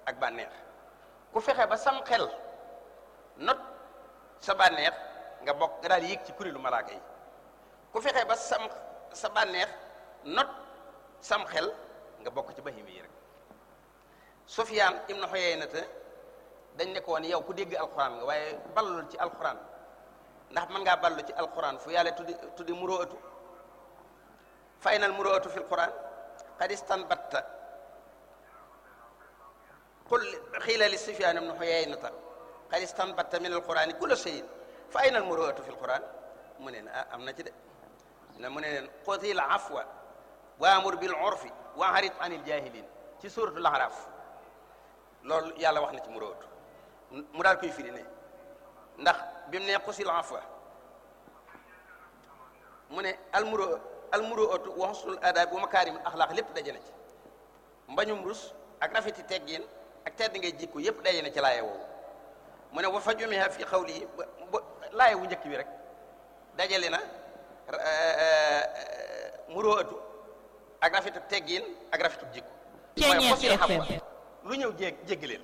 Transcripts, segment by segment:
ak bànneex ku fexe ba sam xel not sa bànneex nga bokk nga daal yéeg ci kuréelu malaaka yi ku fexe ba sam sa bànneex not sam xel nga bokk ci bahimi yi rek Sufyaan ibnu Xuyaynata dañ ne ko woon yow ku dégg alxuraan nga waaye ballul ci alxuraan ndax mën ngaa ballu ci alxuraan fu yàlla tuddi tuddi muroatu fa aynal muroatu fi alxuraan qad istanbatta qul xiila li Sufyaan ibnu Xuyaynata qad istanbatta min alxuraani kulla shay'in fa aynal muroatu fi alxuraan mu ne ah am na ci de na mu ne leen xutil afwa waamur bil urfi wa arid anil jaahiliin ci suuratul Ahraaf loolu yàlla wax na ci muroatu mu daal koy firi ne ndax bi mu ne xusil afwa mu ne almuro almuroatu wa husnul adaab wa makaarimul axlaaq lépp daje na ci mbañum rus ak rafeti teggin ak tedd ngay jikko yépp daje na ci laaye woowu mu ne wa fa jumiha fi xawli yi ba laaye wu njëkk bi rek dajale na muroatu ak rafetu teggin ak rafetu jikko mooy xusil afwa lu ñëw jég jéggaleel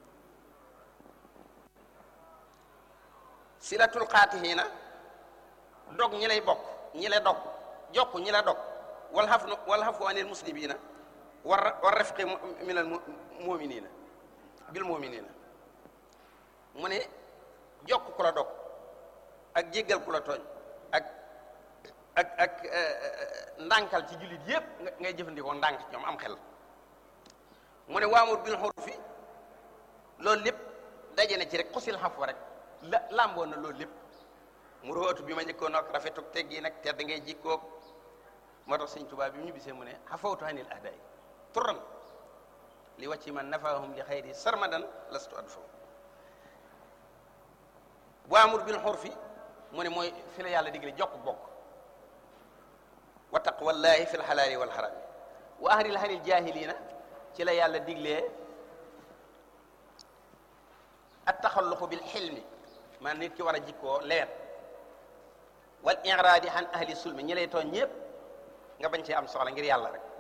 silatul xaatihiina dog ñi lay bokk ñi la dog jokk ñi la dog wal xaf wal xafu anil muslimiina war war rafqi minal muminina bil muminina mu ne jokk ku la dog ak jéggal ku la tooñ ak ak ak ndànkal ci jullit yépp ngay jëfandikoo ndànk ci ñoom am xel mu ne waamur bil xurufi loolu lépp daje na ci rek xusil xafu rek la làmboon na loolu lépp mu róotu bi ma njëkkoon ak rafetuk teggi nag tedd ngay jikkoog moo tax sëñ Tuubaa bi mu ñu bisee mu ne xafawtu anil ahdaay turan li wàcci man nafaahum li xayri sarmadan lastu adfaw waamur bil xurfi mu ne mooy fi la yàlla digle jokk bokk wa taqwallahi fi lxalaali walxaraami wa ahril hanil jaahiliina ci la yàlla diglee at taxalluqu bil xilmi man nit ki war a jikkoo lewet wal iraadi an ahli sulmi ñi lay tooñ ñëpp nga bañ cee am soxla ngir yàlla rek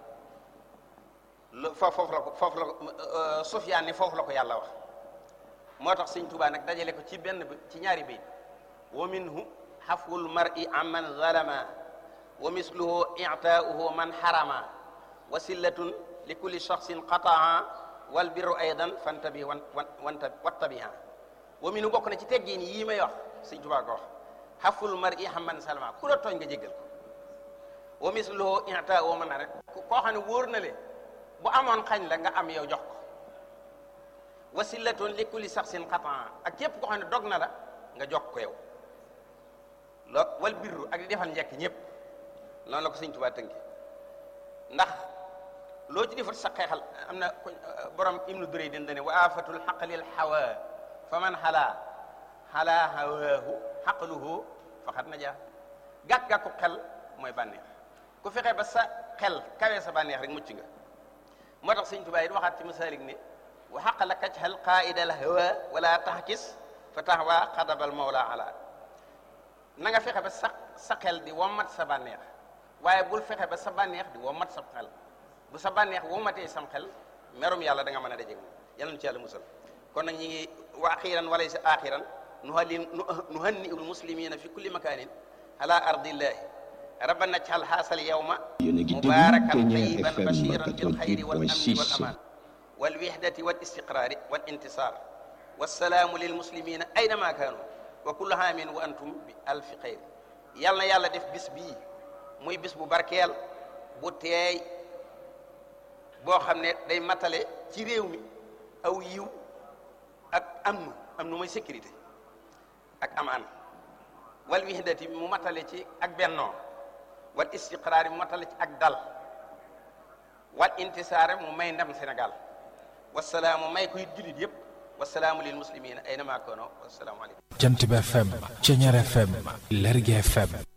lu foofu la ko foofu la ko Sufyaan ni foofu la ko yàlla wax moo tax sëñ Tuubaa nag dajale ko ci benn ci ñaari bayt wa minhu xafwul mar'i amman zalama wa misluhu i'taa'uhu man harama wa sillatun li kulli shaxsin qataa wal birru aydan fantabi wan wan wattabiha wa minhu bokk na ci teggiin yii may wax sëñ Tuubaa ko wax xaful mar'i amman zalama ku la tooñ nga jéggal ko wa misluhu i'taa'uhu man rek koo xam ne wóor na le bu amoon xañ la nga am yow jox ko wasilatun li kulli saxsin xataa ak képp koo xam ne dog na la nga jox ko yow lo wal birru ak di defal njekk ñëpp loolu la ko sëñ Tuubaa tënki ndax loo ci defal sa xeexal am na borom ibnu durey den dane wa afatul xaqlil hawa fa man xalaa xalaa hawaahu xaqluhu faqad najaa gàkk-gàkku xel mooy bànneex ku fexe ba sa xel kawee sa bànneex rek mucc nga moo tax sëñ Tuubaa it waxaat ci masaalik ne wa xaq la kajxal qaidal hawa wala taxkis fa taxwa xadabal mawla ala na nga fexe ba sa sa xel di wommat sa bànneex waaye bul fexe ba sa bànneex di wommat sa xel bu sa bànneex wommatee sam xel merum yàlla da nga mën a dajeeg moom yàlla nu ci yàlla musal kon nag ñi ngi wa axiran walay sa axiran nuhalli nuhanni ul muslimina fi kulli makanin ala ardillahi rabbana najxal haasal yawma mubarakan tayiban bashiran bil xayri wal amni wal aman wal wihdati wal istiqraari wal intisar wassalaamu lil muslimina aynama kaanu wa kullu haamin wa antum bi alfi xayr yal na yàlla def bis bii muy bis bu barkeel bu teey boo xam ne day matale ci réew mi aw yiw ak am am nu mooy sécurité ak amaan wal wihdati mu matale ci ak bennoo wal istiqraar mu matale ci ak dal wal intisaar mu may ndam Sénégal wasalaamu may ko it jullit yëpp wasalaamu lil muslimina aynama kaano wasalaamu aleykum Jant bi FM Ceñeer FM Lergui FM